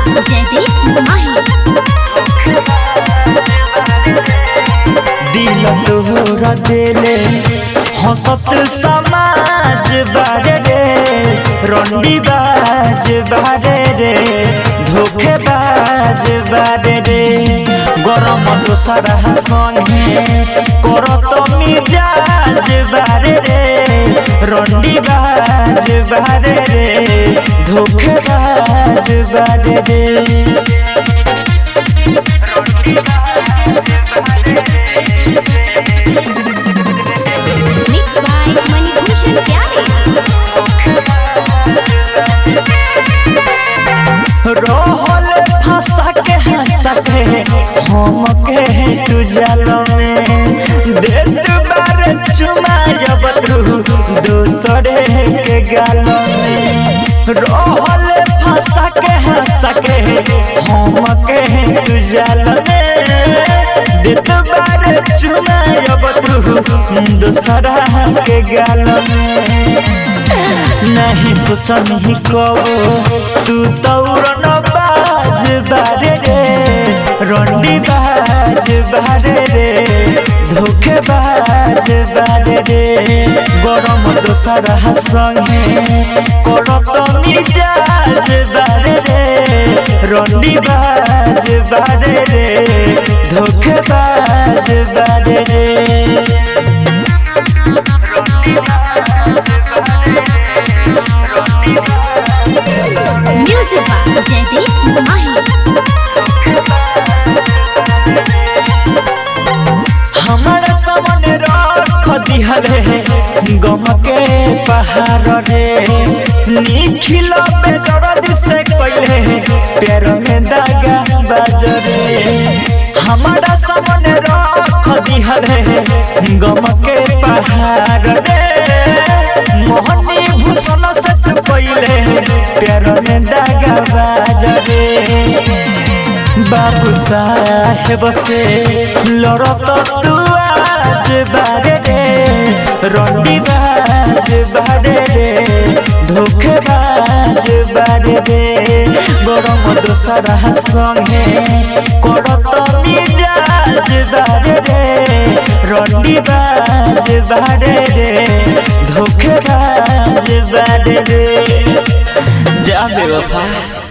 जयदीप माही दिल तोहरा देले हंसत समाज बारे रे रंडी बाज बारे रे धोखेबाज बारे रे गरम दोसरा संगे करत मिजाज बारे रे रंडी बाज बारे रे धोखेबाज बारे रे मिक्स बाय मणिभूषण प्यारे रहल फंसा के हंसा के हम के तू जल में देत बार चुमा जब तू दूसरे के गाल में रहल फंसा के हंसा के हम के तू जल में देत बार चुमा जब तू दूसरा के गाल में नहीं सोचनी कबो तू तौरन बाज बारे रे रंडी बाज बारे रे धोखे बाज बारे रे गरम दोसरा संगे करत मिजाज बारे रे रंडी बाज बारे रे धोखे बाज बारे रे म्यूजिक बाय जयदीप माही हमारा सामान रख दिहले गम के पहाड़ रे निखिल पे दर्द से कइले पैर में दागा बाजरे हमारा सामान रख दिहले गम के पहाड़ रे मोहनी भूषण से कइले पैर में दागा बाजरे बाबू साहेब से लड़त तू आज बारे रे रंडी बाज बारे रे धोखेबाज बारे रे गरम दोसरा संगे करत मिजाज बारे रे रंडी बाज बारे रे धोखेबाज बारे रे जा बेवफा